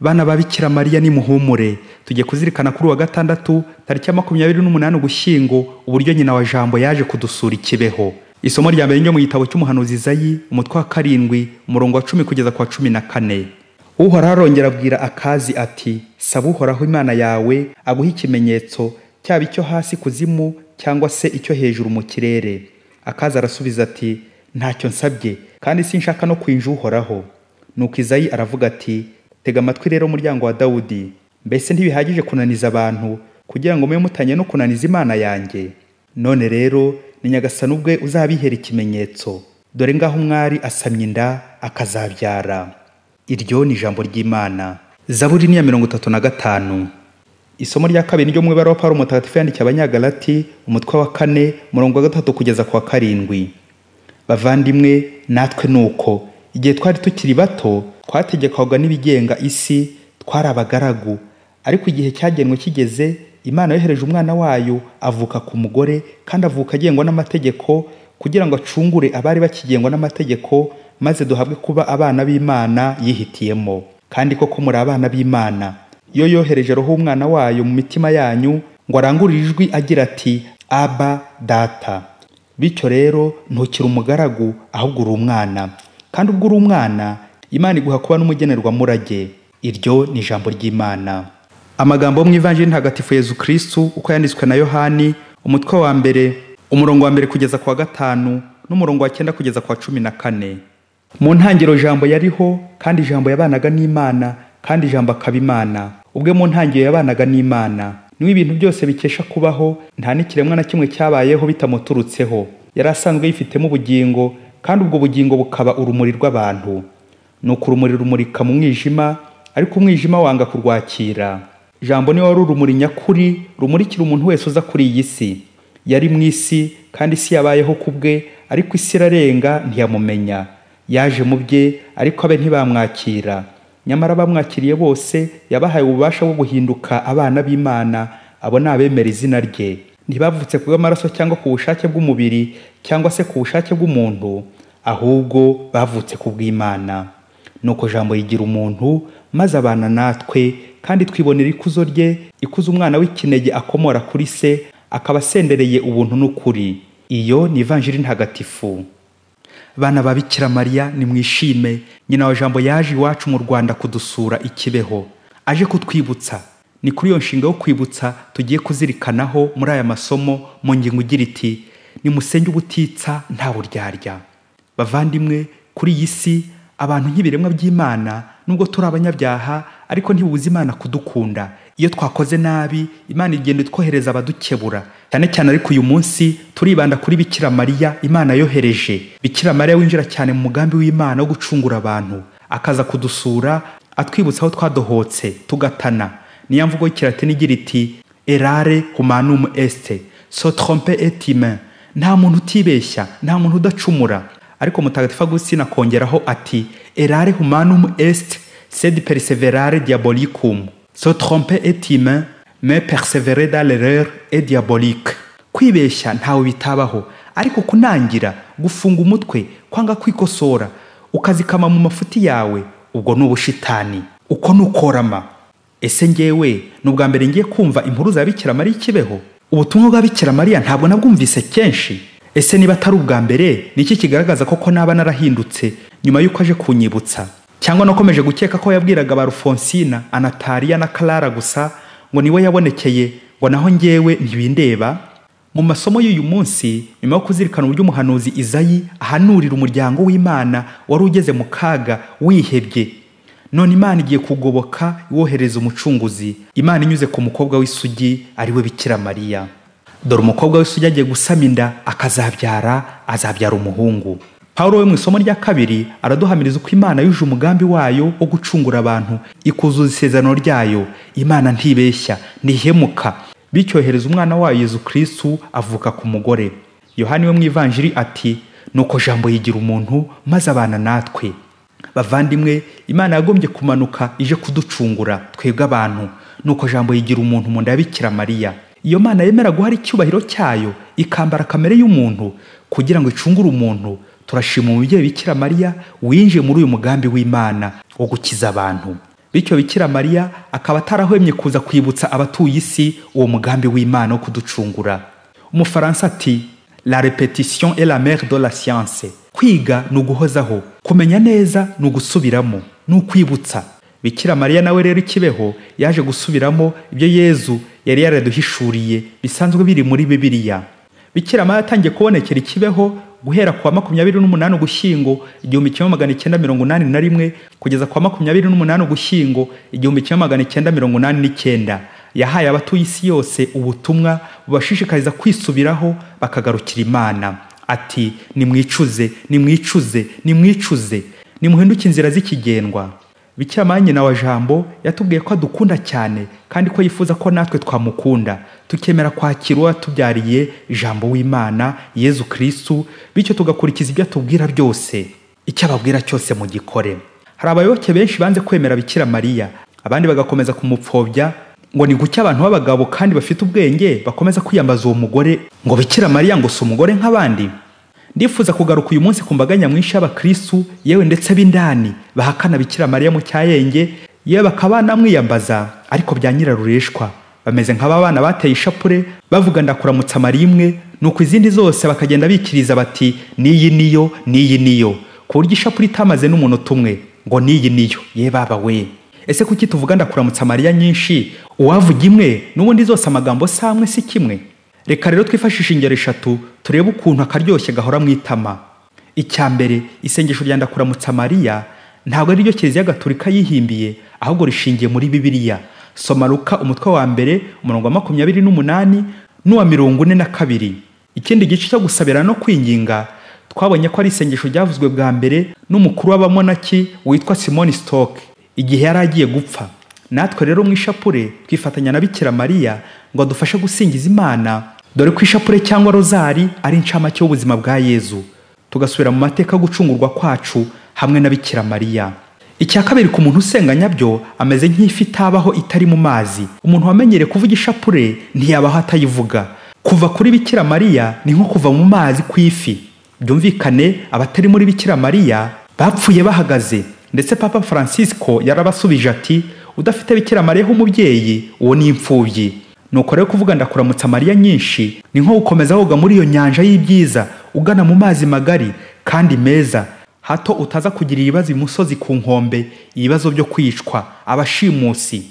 bana ba bikira mariya nimuhumure tujye kuzirikana kuri uwa gatandatu tariki ya makumyabiri n'umunani ugushyingo uburyo nyina wa jambo yaje kudusura ikibeho isomo rya mbere ryo mu gitabo cy'umuhanuzi izayi umutwe wa karindwi umurongo wa cumi kugeza ku wa cumi na kane uhoraho arongera abwira akazi ati saba uhoraho imana yawe aguhe ikimenyetso cyaba icyo hasi kuzimu cyangwa se icyo hejuru mu kirere akazi arasubiza ati ntacyo nsabye kandi sinshaka no kwinja uhoraho nuko izayi aravuga ati tega amatwi rero umuryango wa dawudi mbese ntibihagije kunaniza abantu kugira ngo mube mutanye no kunaniza imana yanjye none rero ni nyagasani ubwe uzabihera ikimenyetso dore ngaho umwari asamye inda akazabyara iryo ni ijambo ry'imana zaburi ni iya mirongo itatu na gatanu isomo rya kabiri ryo mu ibara wa pawulo mutagatifu yandikiye abanyagalati umutwe wa kane umurongo wa gatatu kugeza ku wa karindwi bavandimwe natwe ni uko igihe twari tukiri bato twategekwaga n'ibigenga isi twari abagaragu ariko igihe cyagenwe kigeze imana yohereje umwana wayo avuka ku mugore kandi avuka agengwa n'amategeko kugira ngo acungure abari bakigengwa n'amategeko maze duhabwe kuba abana b'imana yihitiyemo kandi koko muri abana b'imana iyo yohereje roho umwana wayo mu mitima yanyu ngo arangurure ijwi agira ati aba data bityo rero ntukiri umugaragu ahubwo uri umwana kandi ubwo uri umwana imana iguha kuba n'umugenerwamurage iryo ni ijambo ry'imana amagambo yo mu ivanjiri ntagatifu yezu kirisitu uko yanditswe na yohani umutwe wa mbere umurongo wa mbere kugeza ku wa gatanu n'umurongo wa cyenda kugeza ku wa cumi na kane mu ntangiriro jambo yariho kandi ijambo yabanaga n'imana kandi ijambo akaba imana ubwe mu ntangiriro yabanaga n'imana niwe ibintu byose bikesha kubaho nta n'ikiremwa na kimwe cyabayeho bitamuturutseho yari asanzwe yifitemo ubugingo kandi ubwo bugingo bukaba urumuri rw'abantu ni uko urumuri rumurika mu mwijima ariko umwijima wanga kurwakira jambo niwe wari urumuri nyakuri rumurikira umuntu wese uza kuri iyi si yari mu isi kandi isi yabayeho ku bwe ariko isi irarenga ntiyamumenya yaje mu bye ariko abe ntibamwakira nyamara abamwakiriye bose yabahaye ububasha bwo guhinduka abana b'imana abo ni abemera izina rye ntibavutse ku bw'amaraso cyangwa ku bushake bw'umubiri cyangwa se ku bushake bw'umuntu ahubwo bavutse ku bw'imana nuko jambo yigira umuntu maze abana natwe kandi twibonera ikuzo rye ikuzo umwana w'ikinege akomora kuri se akaba asendereye ubuntu n'ukuri iyo ni ivanjiri ntagatifu bana ba bikira mariya nimwishime nyina wa jambo yaje iwacu mu rwanda kudusura ikibeho aje kutwibutsa ni kuri iyo nshinga yo kwibutsa tugiye kuzirikanaho muri aya masomo mu ngingo igira iti nimusenge ubutitsa nta buryarya bavandimwe kuri iyi si abantu nk'ibiremwa by'imana nubwo turi abanyabyaha ariko ntibuze imana kudukunda iyo twakoze nabi imana igenda itwohereza abadukebura cyane cyane ariko uyu munsi turibanda kuri bikira mariya imana yohereje bikira mariya winjira cyane mu mugambi w'imana wo gucungura abantu akaza kudusura atwibutsa aho twadohotse tugatana niyo mvugo y'ikiratini igira iti erare humanum este so trompe etime nta muntu utibeshya nta muntu udacumura ariko mutagatifu agustina akongeraho ati erare humanum est sed perseverare diabolicum so trompe et humain me persevere dans l'erreur et diabolique kwibeshya ntawe bitabaho ariko kunangira gufunga umutwe kwanga kwikosora ukazikama mu mafuti yawe ubwo ni ubushitani uko ni ukorama ese ngewe ni ubwa mbere ngiye kumva impuruza ya bikira mariya ikibeho ubutumwa bwa bikira mariya ntabwo nabwumvise kenshi ese niba atari ubwa mbere ni iki kigaragaza koko naba narahindutse nyuma y'uko aje kunyibutsa cyangwa nakomeje gukeka ko yabwiraga ba rufonsina anatariya na karara gusa ngo niwe yabonekeye ngo naho ngewe ntibindeba mu masomo y'uyu munsi nyuma yo kuzirikana uburyo umuhanuzi izayi ahanurira umuryango w'imana wari ugeze mu kaga wihebye none imana igiye kugoboka iwohereza umucunguzi imana inyuze ku mukobwa w'isugi ariwe bikira mariya dore umukobwa wese ujya agiye gusama inda akazabyara azabyara umuhungu pawulo we mu isomo rya kabiri araduhamiriza uko imana yuje umugambi wayo wo gucungura abantu ikuzuza isezerano ryayo imana ntibeshya ntihemuka bityohereza umwana wayo yezu kirisitu avuka ku mugore yohani we mu ivanjiri ati nuko jambo yigira umuntu maze abana natwe bavandimwe imana yagombye kumanuka ije kuducungura twebwe abantu nuko jambo yigira umuntu mu nda ya mariya iyo mana yemera guhara icyubahiro cyayo ikambara kamere y'umuntu kugira ngo icungure umuntu turashima umubyeyi bikira mariya winjiye muri uyu mugambi w'imana wo gukiza abantu bityo bikira mariya akaba atarahwemye kuza kwibutsa abatuye isi uwo mugambi w'imana wo kuducungura umufaransa ati la repetition est la mère de la science kwiga ni uguhozaho kumenya neza ni ugusubiramo ni ukwibutsa bikira mariya nawe rero ikibeho yaje gusubiramo ibyo yezu yari yaraduhishuriye bisanzwe biri muri bibiliya bikira mariya yatangiye kubonekera ikibeho guhera ku wa makumyabiri n'umunani ugushyingo igihumbi kimwe magana icyenda mirongo inani na rimwe kugeza ku wa makumyabiri n'umunani ugushyingo igihumbi kimwe magana icyenda mirongo inani n'icyenda yahaye abatuye isi yose ubutumwa bubashishikariza kwisubiraho bakagarukira imana ati nimwicuze nimwicuze nimwicuze nimuhinduke inzira z'ikigendwa bikira nyina wa jambo yatubwiye ko adukunda cyane kandi ko yifuza ko natwe twamukunda tukemera kwakira uwatubyariye jambo w'imana yezu kirisitu bityo tugakurikiza ibyo atubwira byose icyo ababwira cyose mu gikore hari abayoboke benshi banze kwemera bikira mariya abandi bagakomeza kumupfobya ngo ni gucya abantu b'abagabo kandi bafite ubwenge bakomeza kwiyambaza uwo mugore ngo bikira mariya ngo si umugore nk'abandi ndifuza kugaruka uyu munsi ku mbaga nyamwinshi y'abakristu yewe ndetse b'indani bahakana bikira mariya mu cyayenge yewe bakaba banamwiyambaza ariko bya nyirarureshwa bameze nk'aba bana bateye ishapure bavuga ndakuramutsa marimwe nuko izindi zose bakagenda bikiriza bati n'iyi niyo n'iyi niyo ku buryo ishapure itamaze n'umunota umwe ngo n'iyi niyo ye baba we ese kuki tuvuga ndakuramutsa mariya nyinshi uwavuga imwe n'ubundi zose amagambo si amwe si kimwe reka rero twifashishe ingero eshatu turebe ukuntu akaryoshye gahora mu itama icya mbere isengesho rya ndakuramutsa mariya ntabwo ariryo kiliziya gaturika yihimbiye ahubwo rishingiye muri bibiliya soma ruka umutwe wa mbere umurongo wa makumyabiri n'umunani n'uwa mirongo ine na kabiri ikindi gice cyo gusabira no kwinginga twabonye ko ari isengesho ryavuzwe bwa mbere n'umukuru w'abamonaki witwa simoni sitoke igihe yari agiye gupfa natwe rero mu ishapure twifatanya na bikira mariya ngo adufashe gusingiza imana dore ko ishapure cyangwa rozari ari incamake y'ubuzima bwa yezu tugasubira mu mateka gucungurwa kwacu hamwe na bikira mariya icya kabiri ku muntu usenga nyabyo ameze nk'ifi itabaho itari mu mazi umuntu wamenyereye kuvuga ishapure ntiyabaho atayivuga kuva kuri bikira mariya ni nko kuva mu mazi ku ifi byumvikane abatari muri bikira mariya bapfuye bahagaze ndetse papa francisco yarabasubije ati udafite bikira mariya nk'umubyeyi uwo ni imfubyi nuko rero kuvuga ndakuramutsa mariya nyinshi ni nko gukomeza woga muri iyo nyanja y'ibyiza ugana mu mazi magari kandi meza hato utaza kugira ibibazo imusozi ku nkombe ibibazo byo kwicwa abashimusi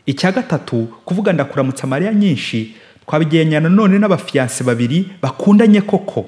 icya gatatu kuvuga ndakuramutsa mariya nyinshi twabigereranya nanone n'abafiyanse babiri bakundanye koko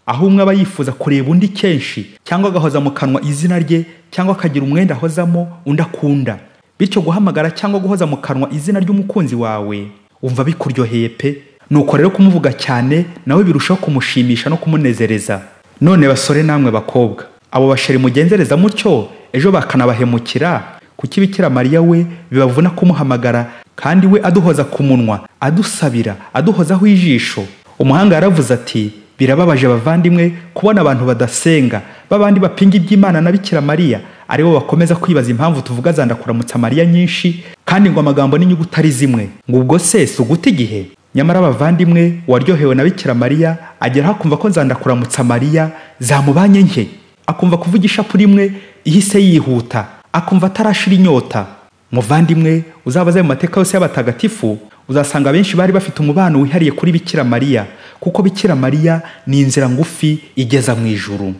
aho umwe aba yifuza kureba undi kenshi cyangwa agahoza mu kanwa izina rye cyangwa akagira umwenda ahozamo undi akunda bityo guhamagara cyangwa guhoza mu kanwa izina ry'umukunzi wawe umva bikuryoheye pe nuko rero kumuvuga cyane nawe birushaho kumushimisha no kumunezereza none basore namwe bakobwa abo basheri mugenzereza mutyo ejo bakanabahemukira kuki bikira mariya we bibavuna kumuhamagara kandi we aduhoza ku munwa adusabira aduhozaho ijisho umuhanga yaravuze ati birababaje abavandimwe kubona abantu badasenga b'abandi bapinga iby'imana na bikira mariya aribo bakomeza kwibaza impamvu tuvuga za ndakuramutsa mariya nyinshi kandi ngo amagambo n'inyuguti ari zimwe ngo ubwo se si uguta igihe nyamara abavandimwe uwaryohewe na bikira mariya ageraho akumva ko nzandakuramutsa mariya zamubanye nke akumva kuvuga ishapure imwe ihise yihuta akumva atarashira inyota muvandimwe uzabaze mu mateka yose y'abatagatifu uzasanga benshi bari bafite umubano wihariye kuri bikira mariya kuko bikira mariya ni inzira ngufi igeza mu ijuru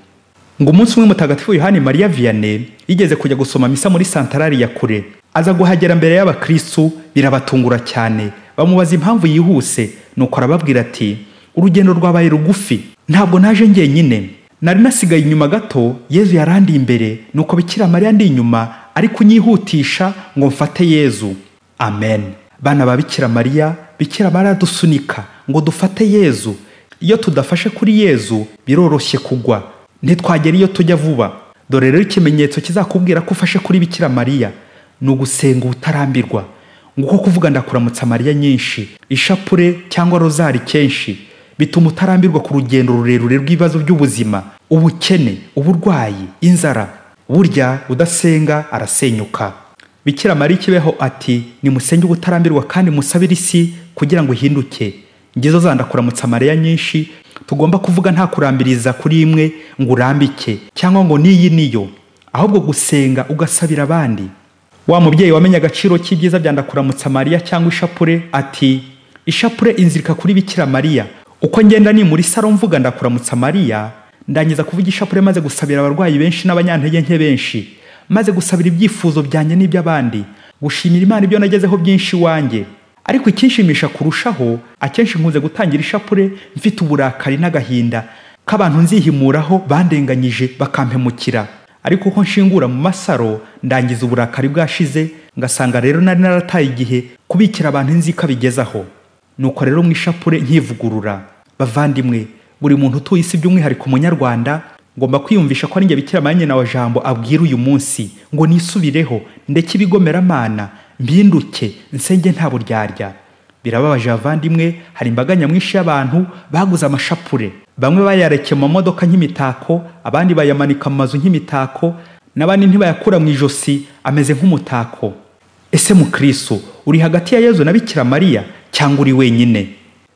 ngo umunsi umwe mutagatifu yohani mariya viyane yigeze kujya gusoma misa muri santarari ya kure aza guhagera mbere y'abakristu birabatungura cyane bamubaza impamvu yihuse nuko arababwira ati urugendo rwabaye rugufi ntabwo naje njyenyine nari nasigaye inyuma gato yezu yarandi imbere nuko bikira mariya ndi inyuma ari kunyihutisha ngo mfate yezu amen bana ba bikira mariya bikira mariya dusunika ngo dufate yezu iyo tudafashe kuri yezu biroroshye kugwa ntitwagera iyo tujya vuba dore rero ikimenyetso kizakubwira ko ufashe kuri bikira mariya ni ugusenga ubutarambirwa nguko kuvuga ndakuramutsa mariya nyinshi ishapure cyangwa rozari kenshi bituma utarambirwa ku rugendo rurerure rw'ibibazo by'ubuzima ubukene uburwayi inzara burya udasenga arasenyuka bikira mariya ikibeho ati nimusenge ubutarambirwa kandi musabire isi kugira ngo ihinduke ngezo zandakuramutsa mariya nyinshi tugomba kuvuga nta kurambiriza kuri imwe ngo urambike cyangwa ngo n'iyi niyo ahubwo gusenga ugasabira abandi wa mubyeyi wamenye agaciro k'ibyiza bya ndakuramutsa mariya cyangwa ishapure ati ishapure inzirika kuri bikira mariya uko ngenda ni muri saro mvuga ndakuramutsa mariya ndangiza kuvuga ishapure maze gusabira abarwayi benshi n'abanyantege nke benshi maze gusabira ibyifuzo byanjye n'iby'abandi gushimira imana ibyo nagezeho byinshi iwanjye ariko ikinshimisha kurushaho akenshi nkunze gutangira ishapure mfite uburakari n'agahinda k'abantu nzihimuraho bandenganyije bakampemukira ariko uko nshingura mu masaro ndangiza uburakari bwashize ngasanga rero nari narataye igihe kubikira abantu inzika bigezaho nuko rero mu ishapure nkivugurura bavandimwe buri muntu utuye isi by'umwihariko umunyarwanda ngomba kwiyumvisha ko ari njye bikira mariya nyina wa jambo abwira uyu munsi ngo nisubireho ndeke ibigomeramana mpinduke nsenge nta buryarya birababaje abavandimwe hari imbaga nyamwinshi y'abantu baguze amashapure bamwe bayareke mu modoka nk'imitako abandi bayamanika mu mazu nk'imitako n'abandi ntibayakura mu ijosi ameze nk'umutako ese mukristo uri hagati ya yezu na bikira mariya cyangwa uri wenyine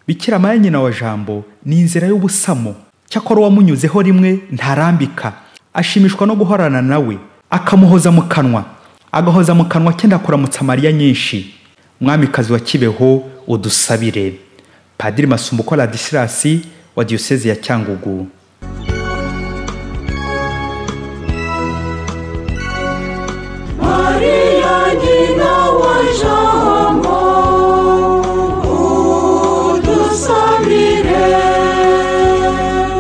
bikira mariya nyina wa jambo ni inzira y'ubusamo cyakora uwamunyuzeho rimwe ntarambika ashimishwa no guhorana nawe akamuhoza mu kanwa agahoza mu kanwa ke ndakuramutsa mariya nyinshi mwamikazi wa kibeho udusabire padiri masumbuko ladisirasi wa diyoseze ya cyangugu